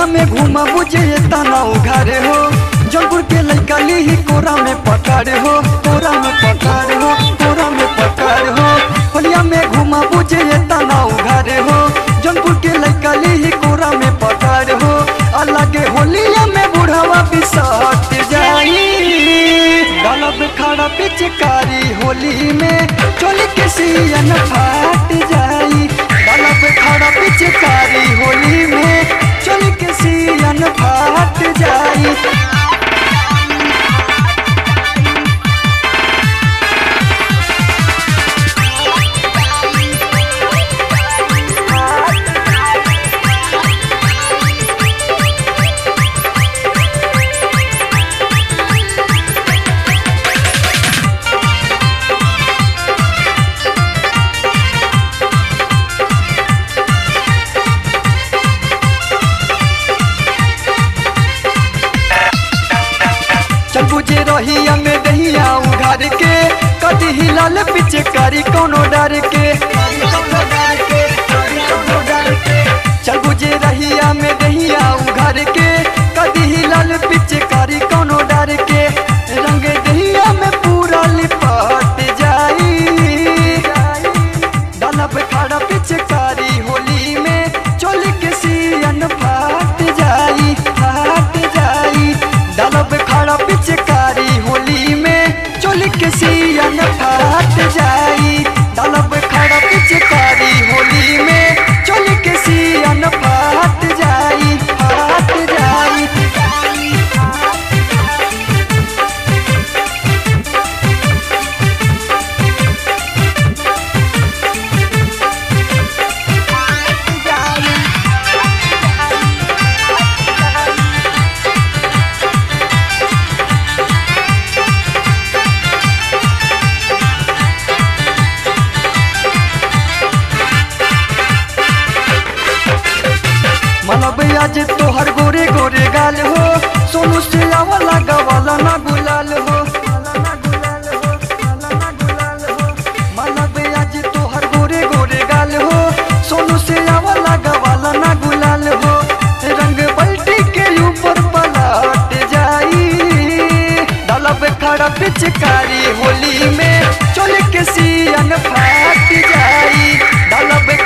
होलिया में घूमा बुझे तना उघारे हो जौनपुर के लड़का ली कोरा में पकड़ हो कोरा में पकड़ हो कोरा में पकड़ हो होलिया में घूमा बुझे तना उघारे हो जौनपुर के लड़का ली कोरा में पकड़ हो अलग होलिया में बुढ़ावा बिसट जाई गलब खड़ा पिचकारी होली में चोली के सियन फाट जाई गलब खड़ा पिचकारी होली में चोली के सियन फाट जाई चल बुझे रहिया में दहिया उघार के कदी हिलाल पीछे करी कोनो डर के चल बुझे रहिया में दहिया उघार के कदी हिलाल पीछे करी कोनो डर के रंग दहिया में पूरा लिपट जाई डालब खड़ा पिचकारी होली में चोली के सियन फाट जाई फाट जाई डालब खड़ा पिचकारी होली में चोली के सियन फाट जाई डालब खड़ा पिचकारी होली में चोली के सियन फाट जाई फाट जाई मनब आज तोहर गोरे गोरे गाल हो सोनू से आवला गवाला ना गुलाल हो मनब आज तोहर गोरे गोरे गाल हो सोनू से आवला गवाला ना गुलाल हो रंग बल्टी के ऊपर पलट जाई डालब खड़ा पिचकारी होली में चोल के सियन फाट जाई डालब